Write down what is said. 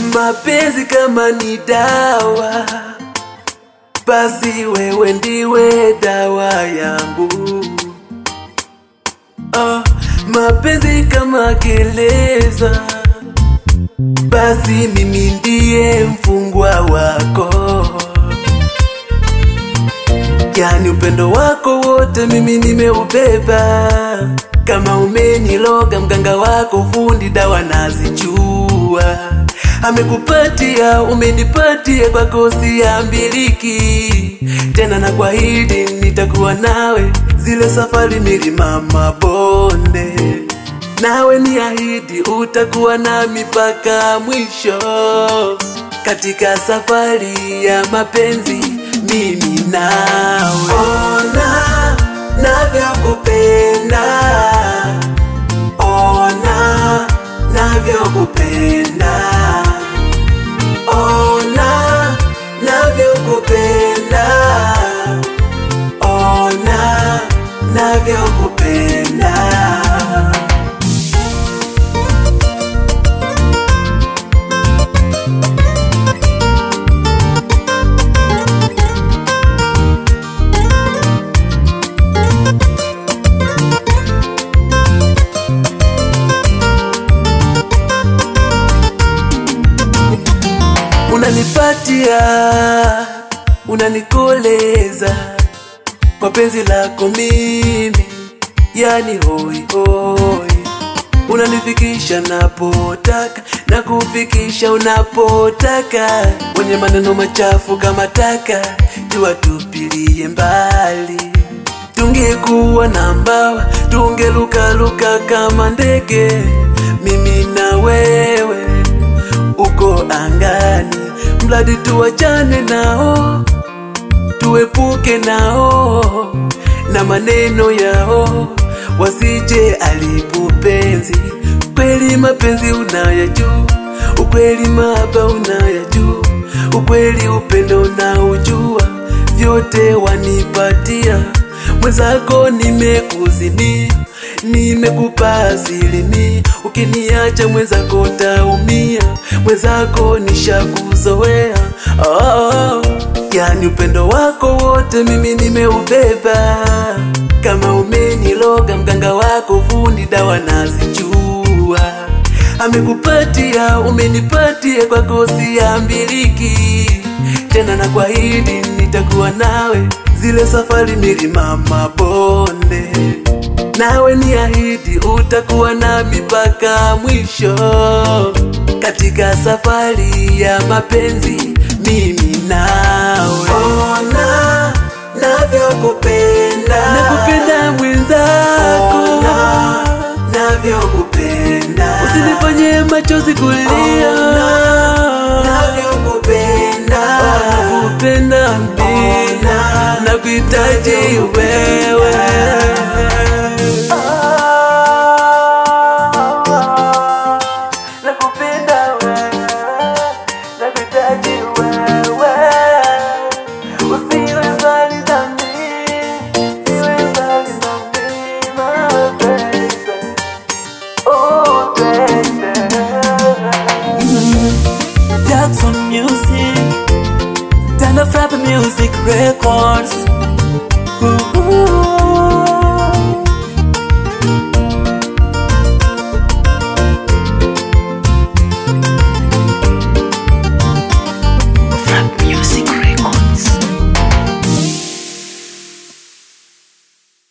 Mapenzi kama ni dawa, basi wewe ndiwe dawa yangu. Oh, mapenzi kama gereza, basi mimi ndiye mfungwa wako. Yani upendo wako wote mimi nimeubeba, kama umeniloga mganga wako fundi dawa nazijua, amekupatia umenipatia, kwako siambiliki tena, na kuahidi nitakuwa nawe zile safari milima mabonde, nawe ni ahidi utakuwa nami mpaka mwisho katika safari ya mapenzi mimi nawe. Ona navyokupenda, ona navyokupenda, ona navyokupenda, ona navyokupenda. Unanipatia, unanikoleza kwa penzi lako mimi, yani hoi hoi, unanifikisha napotaka na kufikisha unapotaka, wenye maneno machafu kama taka tuwatupilie mbali. Tungekuwa na mbawa tungelukaluka kama ndege, mimi na wewe uko angani, mradi tuwachane nao, tuepuke nao na maneno yao, wasije alipu penzi. Kweli mapenzi unayajua, ukweli mahaba unayajua, ukweli upendo unaujua, vyote wanipatia mwenzako, nimekuzimia nimekupa asilimia, ukiniacha mwenzako taumia, mwenzako nishakuzoea. Oh, yani upendo wako wote mimi nimeubeba, kama umeniloga mganga wako fundi dawa nazijua, amekupatia umenipatia, kwako siambiliki tena, na kuahidi nitakuwa nawe zile safari milima mabonde nawe ni ahidi utakuwa nami mpaka mwisho katika safari ya mapenzi mimi nawe. Ona navyokupenda, nakupenda mwenzako, ona navyokupenda, usinifanye machozi kulia, ona navyokupenda, nakupenda mbina, nakuhitaji wewe nakupenda wewe, nakuhitaji wewe, usiwe mbali nami, usiwe mbali nami, my baby, oh baby. Jackson Music, Dana Fab Music Records.